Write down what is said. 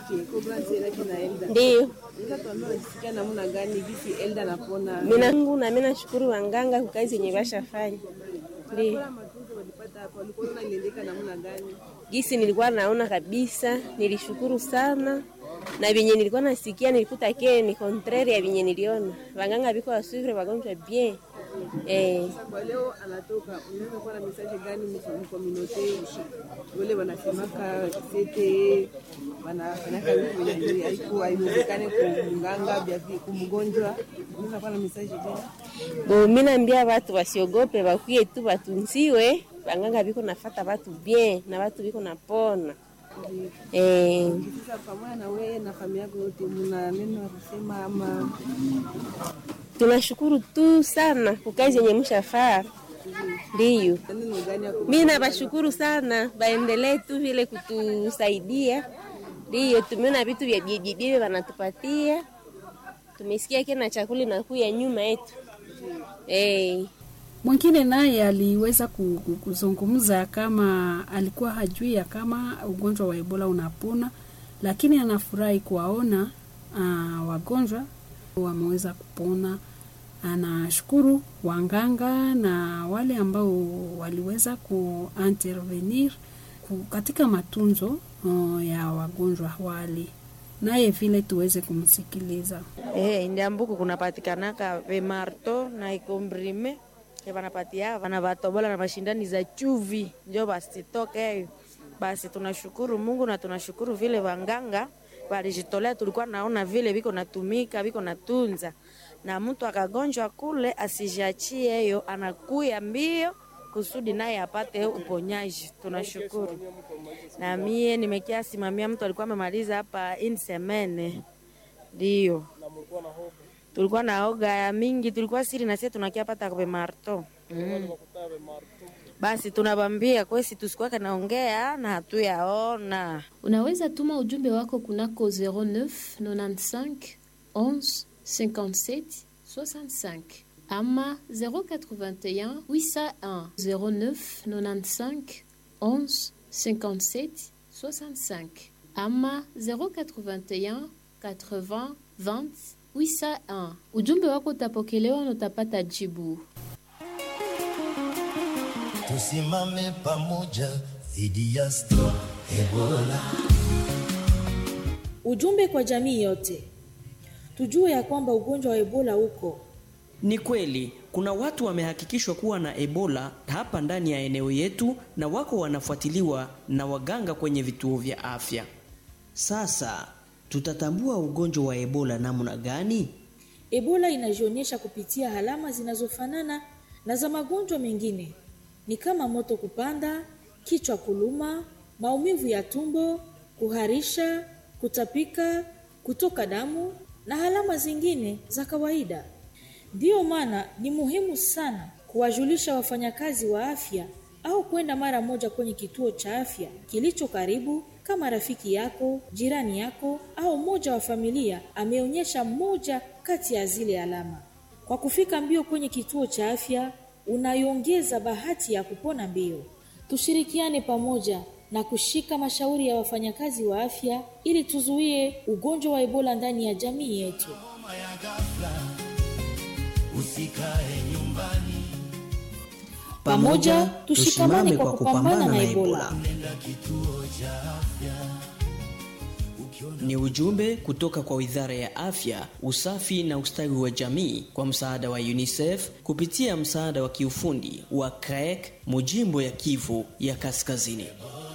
Okay, Cobra Zera kina Elda. Ndiyo Unaweza tuambia unasikia namna gani gisi Elda anapona? minangu na mina shukuru wanganga kwa kazi yenye bashafanya. Ndiyo Kwa matunzo walipata hapo, walikuwa wanaendeka namna gani? gisi nilikuwa naona kabisa, nilishukuru sana na vyenye nilikuwa nasikia nilikuta ke ni contraire ya vyenye niliona. Wanganga biko wasuvre wagonjwa bien eh, Kwa leo anatoka, unaweza kuwa na message gani mkominote wale wanasemaka sete wanafanyaka vitu vyenye haiku haiwezekane kumganga vya vi- kumgonjwa, unaweza kuwa na message gani? bo mi naambia watu wasiogope, bakuye tu batunziwe. Wanganga biko nafata watu bien na watu biko napona eh. Sasa pamoja na wewe na familia yako yote, mna neno la kusema ama Tunashukuru tu sana kwa kazi yenye mshafaa. Ndiyo neno gani ya kum- mi nabashukuru sana, baendelee tu vile kutusaidia. Ndiyo tumeona vitu vya bibibibi wanatupatia, tumesikia kena chakula inakuya nyuma yetu eh. Mwingine naye aliweza ku- ku- kuzungumza kama alikuwa hajui ya kama ugonjwa wa Ebola unapona, lakini anafurahi kuwaona uh, wagonjwa wameweza kupona. Anashukuru wanganga na wale ambao waliweza kuintervenir ku- katika matunzo uh, ya wagonjwa wale, naye vile tuweze kumsikiliza. Eh, ndiambuku kunapatikanaka vemarto na ikombrime vanapatia vana vatobola na mashindani za chuvi njo basitoke hiyo. Basi tunashukuru Mungu na tunashukuru vile wanganga walijitolea, tulikuwa naona vile viko natumika viko natunza, na mtu akagonjwa kule asijiachie hiyo, anakuya mbio kusudi naye apate uponyaji. Tunashukuru. Na mie nimekia simamia mtu alikuwa amemaliza hapa insemene ndio tulikuwa na oga ya mingi, tulikuwa siri na sisi tunakia pata kwa marto mm. Basi tunabambia kwesi tusikuwake naongea na hatuyaona. Unaweza tuma ujumbe wako kunako 09 95 11 57 65 ama 081 801 09 95 11 57 65 ama 081 80 20 801. Ujumbe wako utapokelewa na utapata jibu. tusimame pamoja dhidi ya sto Ebola. Ujumbe kwa jamii yote, tujue ya kwamba ugonjwa wa Ebola uko Ni kweli kuna watu wamehakikishwa kuwa na Ebola hapa ndani ya eneo yetu na wako wanafuatiliwa na waganga kwenye vituo vya afya. Sasa tutatambua ugonjwa wa Ebola namna gani? Ebola inajionyesha kupitia alama zinazofanana na za magonjwa mengine, ni kama moto kupanda, kichwa kuluma, maumivu ya tumbo, kuharisha, kutapika, kutoka damu na alama zingine za kawaida. Ndiyo maana ni muhimu sana kuwajulisha wafanyakazi wa afya au kwenda mara moja kwenye kituo cha afya kilicho karibu, kama rafiki yako, jirani yako au mmoja wa familia ameonyesha moja kati ya zile alama. Kwa kufika mbio kwenye kituo cha afya, unaiongeza bahati ya kupona mbio. Tushirikiane pamoja na kushika mashauri ya wafanyakazi wa afya ili tuzuie ugonjwa wa Ebola ndani ya jamii yetu. Homa ya ghafla, usikae nyumbani, Pamoja tushikamane kwa kupambana na Ebola. nenda kituo cha afya. Ni ujumbe kutoka kwa Wizara ya Afya, Usafi na Ustawi wa Jamii kwa msaada wa UNICEF kupitia msaada wa kiufundi wa CREC Mujimbo ya Kivu ya Kaskazini.